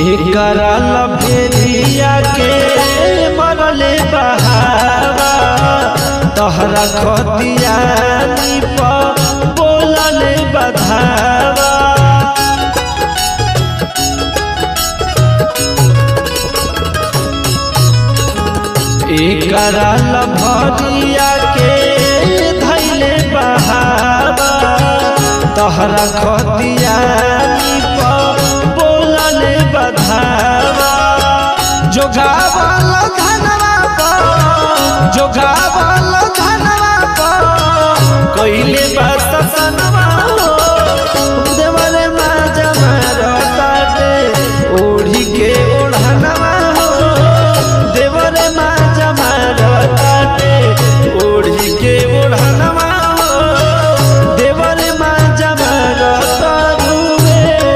एकरा लभेरिया के मरले बहावा तहरा खतिया प बोलले बधावा एकरा लभरिया के धैले बहावा तहरा खतिया प बोलले बधावा जोगावल धनवा प जोगावल धनवा प कइले बात सनवा हो देवरे मा जमा रताटे ओढ़ी के ओढ़नवा हो देवरे मा जमा रताटे ओढ़ी के ओढ़नवा हो देवरे मा जमा रतारुवे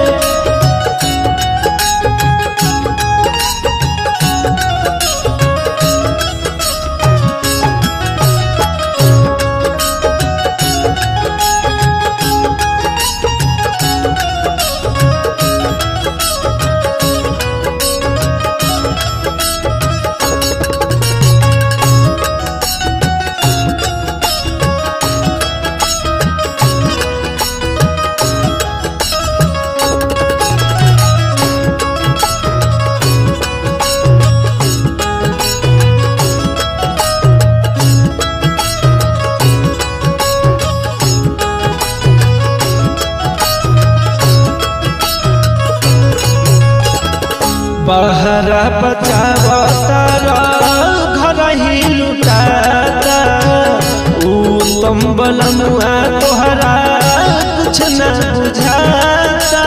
बहरा बचावतारा घर ही लुटाता उत्तम बलमुआ तोहरा कुछ न बुझाता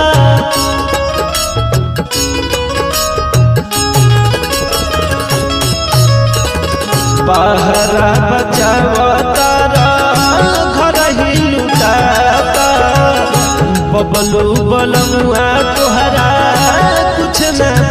बहरा बचावतारा घर ही लुटाता बबलू बलमुआ तोहरा कुछ न